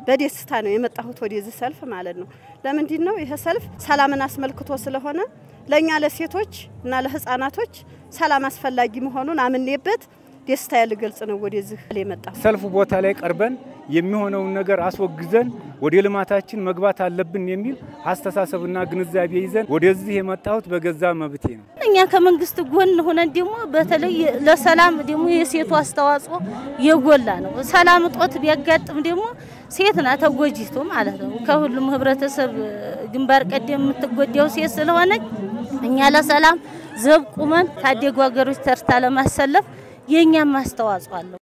በደስታ ነው የመጣሁት ወደዚህ ሰልፍ ማለት ነው። ለምንድን ነው ይሄ ሰልፍ ሰላምን አስመልክቶ ስለሆነ ለእኛ ለሴቶች እና ለህፃናቶች ሰላም አስፈላጊ መሆኑን አምኔበት ደስታ ልገልጽ ነው ወደዚህ የመጣሁት። ሰልፉ ቦታ ላይ ቀርበን የሚሆነውን ነገር አስወግዘን ወደ ልማታችን መግባት አለብን የሚል አስተሳሰብና ግንዛቤ ይዘን ወደዚህ የመጣሁት በገዛ መብቴ ነው። እኛ ከመንግስት ጎን ሆነን ደግሞ በተለይ ለሰላም ደግሞ የሴቱ አስተዋጽኦ የጎላ ነው። ሰላም እጦት ቢያጋጥም ደግሞ ሴት ናት ተጎጂቱ ማለት ነው። ከሁሉም ህብረተሰብ ግንባር ቀደም የምትጎዳው ሴት ስለሆነች እኛ ለሰላም ዘብ ቁመን ታደጉ ሀገሮች ተርታ ለማሰለፍ የእኛም አስተዋጽኦ አለው።